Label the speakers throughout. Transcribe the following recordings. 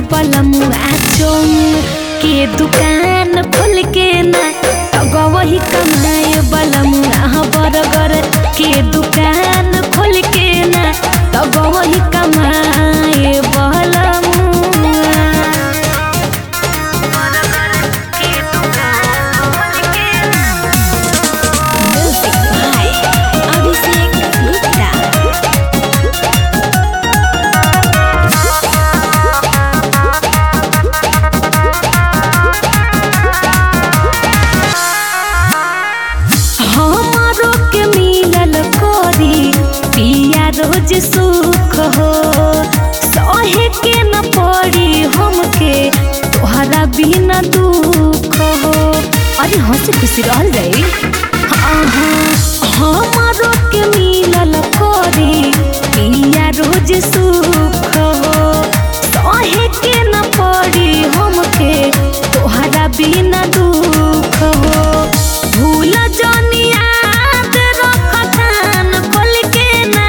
Speaker 1: बलमुआ चोम के दुकान खोल के ना वही कमाए बलमुआ बरगर के दुकान खोल के ना तब वही कमाए बलमुआ Music by Abhishek Gupta. हमारो के मिलल कोरी पिया रोज सुख हो सहे के न पड़ी हमके तोहरा बिना दुख हो अरे हंसी खुशी रहल जाई हाँ हाँ हमारो के मिलल कोरी पिया रोज सुख हो सहे के न पड़ी हमके तोहरा बिना दुख हो भूल जानी याद रखतान खोल के ना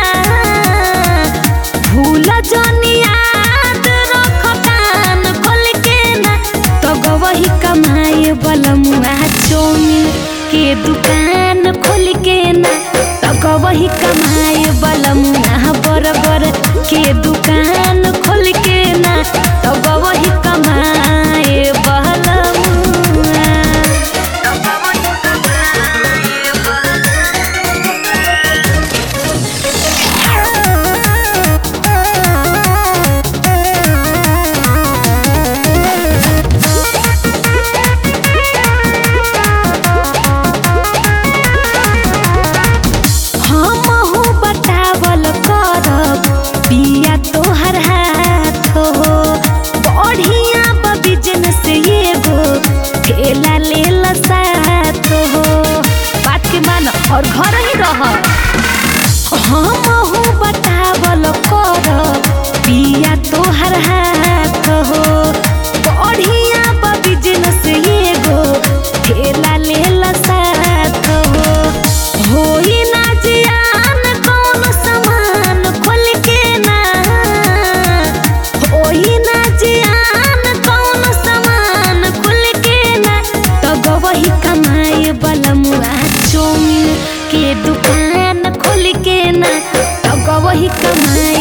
Speaker 1: भूल जानी याद रखतान खोल के ना तो गवही कमाए बलमुआ चौमिन के दुकान खोल के ना तो गवही कमाए बलमुआ बरगर के दुकान खोल के ना तो गवही कमाए बलमुआ हमहू बतावल करब पिया तोहर हाथ हो बढ़िया बा बिजनेस एगो ठेला लेल साथ हो बात के मान और घर ही रह हमहू बतावल करब पिया तोहर हाथ हो बढ़िया बा बिजनेस एगो ठेला लेल साथ हो होई ना जियान कौन सामान खोल के ना होई ना जियान कौन सामान खोल के ना तब वही कमाए बलमुआ चौमिन के दुकान खोल के ना तब वही कमाए